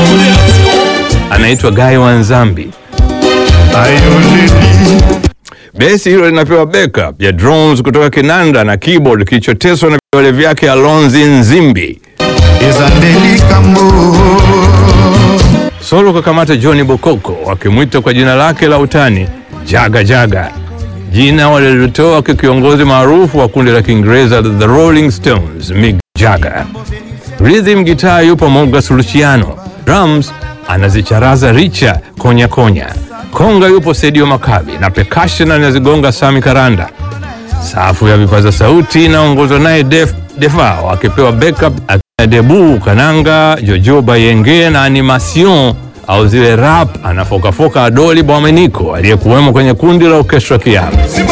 anaitwa Guy Wanzambi. Besi hilo linapewa backup ya drums kutoka kinanda na keyboard kilichoteswa na vidole vyake Alonzi Nzimbi. Solo kakamata Johnny Bokoko wakimwita kwa jina lake la utani Jaga Jaga, jina walilotoa kwa kiongozi maarufu wa kundi la Kiingereza la The Rolling Stones, Mick Jagger. Rhythm guitar yupo Mogas Luciano, drums anazicharaza Richa Konya Konya, konga yupo Sedio Makabi na percussion anazigonga Sami Karanda. Safu ya vipaza sauti inaongozwa naye Def Defao akipewa backup akina Debu Kananga, Jojo Bayenge na animation au zile rap anafokafoka Adoli Bwameniko aliyekuwemo kwenye kundi la Orchestra Kiama.